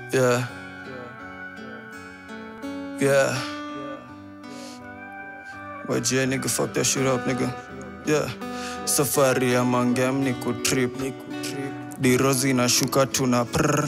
Yeah. Yeah. YGA nigga, fuck that shit up, nigga. Yeah. Safari ya mangem ni kutrip. Dirozi na shuka tuna prr.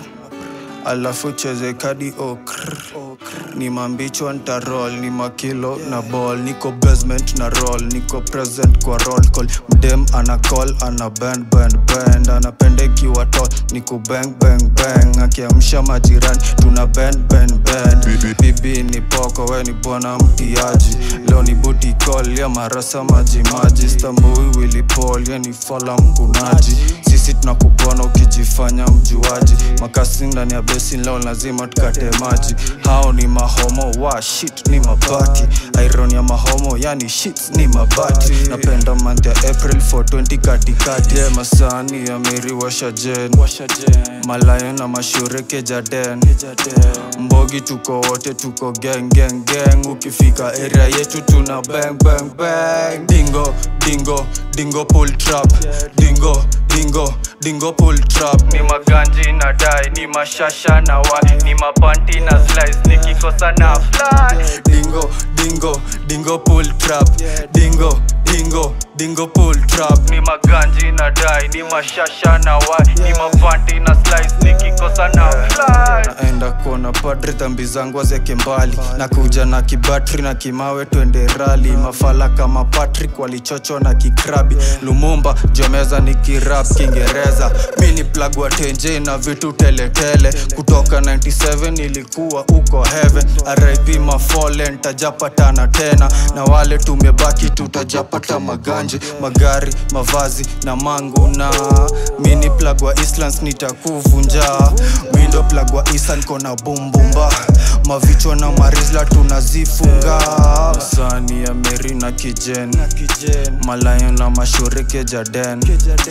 Alafu cheze kadi okr. Ni mambichwa ntarol, ni makilo na ball. Niko basement na roll, niko present kwa roll call. Mdem ana call, ana bend bend bend. Anapenda ikiwa tall, niko bang bang bang. Akiamsha majirani, tuna bend bend bend. Bibi ni poko, we ni bwana mtiaji. Leo ni booty call ya marasa maji maji. Stambui Willy Paul, ya ni fala mkunaji. Sisi tunakubona ukijifanya mjuaji. Makasi ndani ya basin leo lazima tukate maji. Hao ni mahomo wa shit ni mabati. Iron ya mahomo yani shit ni mabati. Napenda month ya April 420 katikati. Yeah, masani ya Meri washa jen. Malayo na mashureke jaden. Mbogi tuko wote tuko gang gang gang. Ukifika area yetu tuna bang bang bang. Dingo dingo dingo pull trap. Dingo dingo dingo pull trap. Ni maganji na dai, ni mashasha na wai, ni mapanti na slice, nikikosa na fly. Dingo dingo dingo pull trap. Dingo dingo dingo pull trap. Ni maganji na dai, ni mashasha na wai, ni mapanti na slice, nikikosa na fly. Naenda kuona padri, dhambi zangu azeke mbali, nakuja na kibatri na kimawe, twende rali. Mafala kama Patrick walichocho na kikrabi, Lumumba jomeza ni kirap Kiingereza. Mini plug wa tenje na vitu teletele, kutoka 97 ilikuwa uko heaven. RIP mafallen, tajapatana tena na wale tumebaki, tutajapata maganje, magari, mavazi na mangu na mini plug wa Islands nitakuvunja mindo plug wa Isan kona bumbumba mavichwa na marizla tunazifunga sani ya Meri na kijen malayo na mashurike jaden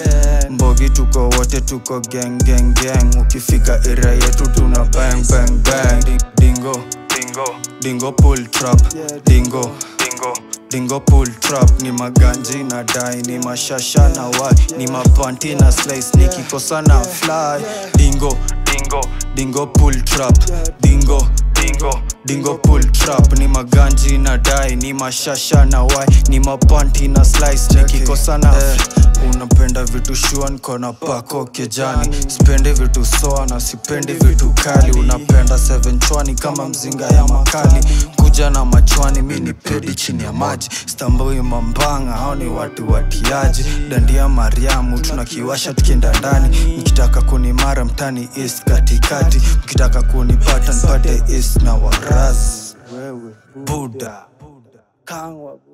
mbogi tuko wote tuko gang gang gang ukifika area yetu tuna bang bang bang Di- dingo dingo dingo pull trap dingo dingo dingo pull trap ni maganji na dai ni mashasha na wai ni mapanti na slice nikikosa na fly dingo dingo dingo pull trap dingo dingo dingo pull trap ni maganji na dai ni mashasha na wai ni mapanti na slice nikikosa na unapenda vitu shuan kona pako kejani sipendi vitu soa na sipendi vitu kali unapenda seven chwani kama mzinga ya makali kuja na machwani mi ni pedi chini ya maji stambui mambanga hao ni watu watiaji dandia mariamu tunakiwasha tukienda ndani mkitaka kunimara mtani east katikati mkitaka kunipata nipate east na waraz buda kangwa